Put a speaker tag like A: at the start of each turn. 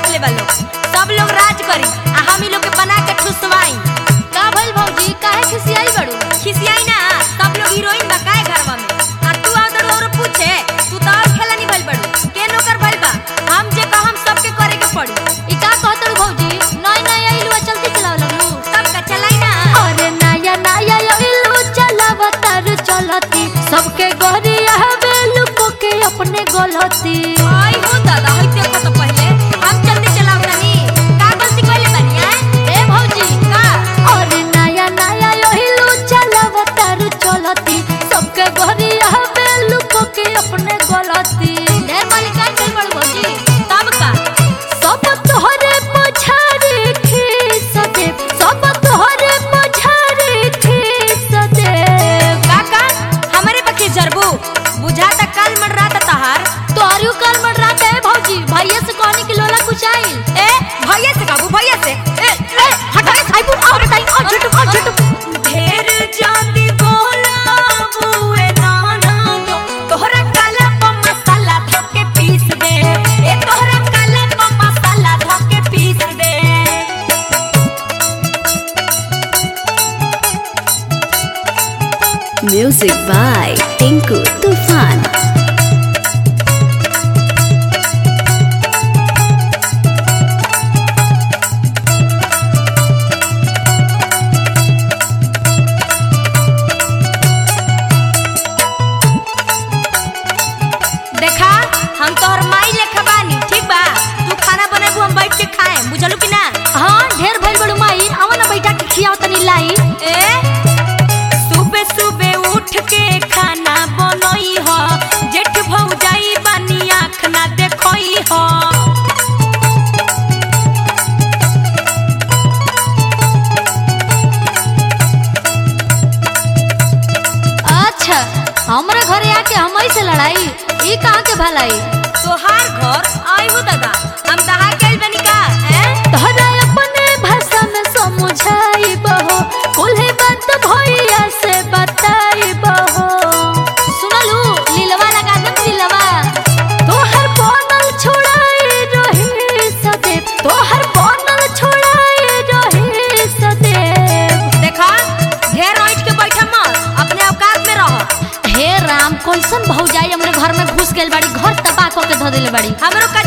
A: रख ले लोग सब लोग राज करी आ हम ही लोग के बना के ठुसवाई
B: का भइल भौजी काहे खिसियाई बड़ू
A: खिसियाई ना सब लोग हीरोइन बा काहे घरवा में आ तू आदर और पूछे तू तो और खेला नहीं भइल बड़ू के नौकर भइल बा हम जे कह हम सबके करे के पड़ी
B: ई का कहत बड़ू भौजी नई नई आइलू चलती चलाव लगलू
A: सब का चलाई ना
B: अरे नया नया आइलू चलावतार चलती सबके गोरिया बेलू को के अपने गलती
A: आई हो दादा हई देखो तो पहले हम जल्दी चलाओ तनी का गलती कइले बानी हैं
B: ए भौजी
A: का
B: अरे नया नया आइलू चलावतार चलती सबके गोरिया बेलू को के अपने गलती ढेर मालिका चल बड़ू भौजी
A: तब का
B: सब तोहरे पछाड़ी खीस दे सब तोहरे पछाड़ी खीस दे
A: काका हमारे पक्के जरबू बुझा तक काल मर रहा था तहार
B: तोहरी काल मर रात है भौजी भैया से कहनी कि लोला कुछ आइल
A: ए भैया से काबू भैया से ए
B: ए हटा रे साइबू आओ रे ताई आओ झुटू आओ झुटू
A: ढेर जाती बोला बुए नाना दो तोहरा काला प मसाला धके पीस दे ए तोहरा काला प मसाला धके पीस दे
C: Music by Tinku Tufan.
A: देखा हम तोहर माई लेखा बानी ठीक बा तू खाना बनाबू हम बैठ के खाए बुझलू कि ना
B: हां ढेर भइल बड़ू माई आवा ना बैठा के खियाओ तनी लाई
A: ए सुबह सुबह उठ के खाना बनई ह जेठ भौजाई बानी आँख ना देखई ह
B: अच्छा हमरे घरे आके हमई से लड़ाई ई कहां के भलाई
A: तोहार घर आई हो दादा हम दहा के बनी का हैं
B: तोहरा अपने भाषा में समझाई बहो कुल्हे बात भैया से बताई बहो सुनलू लीलवा लगा दे लीलवा तोहर बनल छोड़ाई रही सदैव तोहर बनल छोड़ाई रही सदैव
A: देखा ढेर ऐठ के बैठा मत अपने औकात में रह
B: हे राम कैसन भौजाई हमरे घर में घुस गेल बाड़ी घर तबाह क के धो देले बाड़ी
A: हमरो का